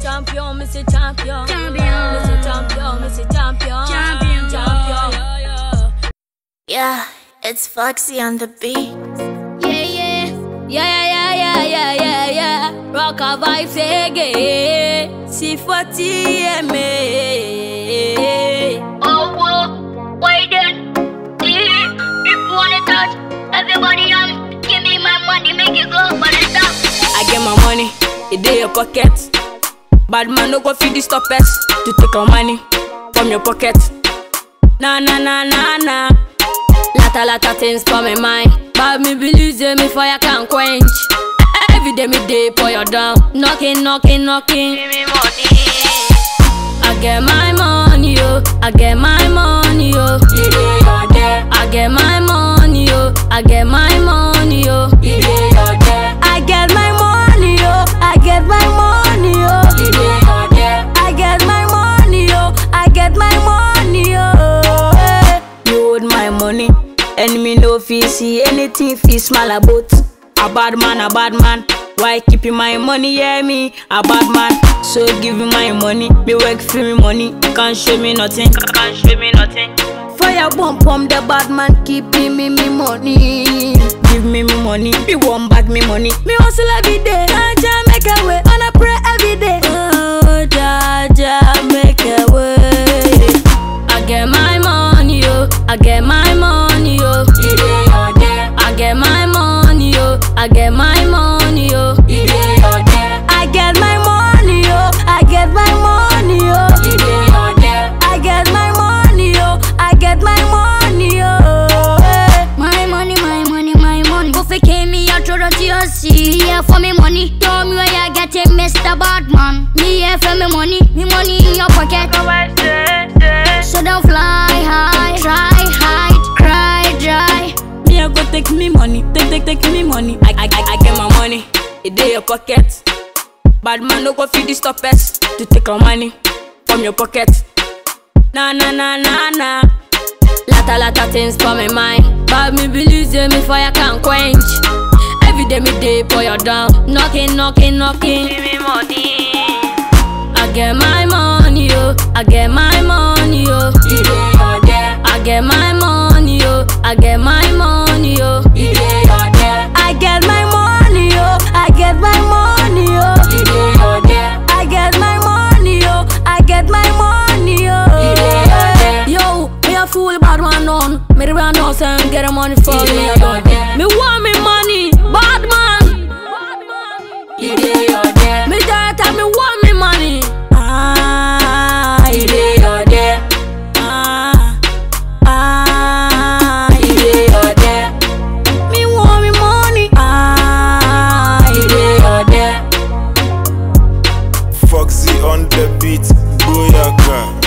champion, me say champion. Champion. Me say champion, me say champion. Champion. Champion. Yeah, yeah. Yeah, it's Foxy on the beat. Yeah, yeah. Yeah, yeah, yeah, yeah, yeah, yeah. Rock a vibes again. C40 me. Oh, whoa, wait then. See, if you wanna touch, everybody um, give me my money, make it go, but it's up. I get my money, it dey your pocket. Bad man no go feed the stoppers to take our money from your pocket. Nah nah nah nah nah. Lata lata things for my mind, but me believe say me fire can quench. Every day me dey pour you down, knocking knocking knocking. Give me money. I get my money yo, I get my money yo. It dey your there. I get my money yo, I get my money yo. It dey your there. I get my money yo, I get my money yo. It dey your there. I get my money yo, I get my money yo. Hey. You hold my money, enemy no fit see anything fit smile about. A bad man, a bad man. Why keeping my money, yeah me, a bad man. So give me my money, me work for me money. Can't show me nothing, can't show me nothing. Fire bomb bomb the bad man, keeping me me money. Give me me money, me one back me money. Me hustle every day, Jaja make a way, and I pray every day. Oh, Jaja make a way. I get my money, yo. I get my money, yo. I get my money, yo. I get my money, yo. I get my money, yo. I get my money, yo. I get my money, yo. I get my money, yo. Hey. My money, my money, my money. Go fake me, I throw that you see. Here for me money. Tell me where you get it, Mr. Badman. Me here for me money. Me money in your pocket. So don't fly high, try hide, cry dry. Me I go take me money, take take take me money. I I I, I get my money, it dey your pocket. Bad man no go feed the stoppers to take our money from your pocket. Nah nah nah nah nah. Lata lata things for my mind, but me believe say me fire can quench. Every day me dey pour you down, knocking knocking knocking. Give me money. I get my money, yo. I get my money, yo. I get my money, yo. I get my money, yo. I get my money, yo. I get my money, yo. I get my money, yo. I get my money, yo. Yo, me a fool bad man on. Me the brand house and get the money for me. I don't. Me want me money, bad man. Me that time me want me money. Ah, it is your there. Ah, ah, it is your there. Me want me money. Ah, it is your there. Foxy on the beat, Booyaka.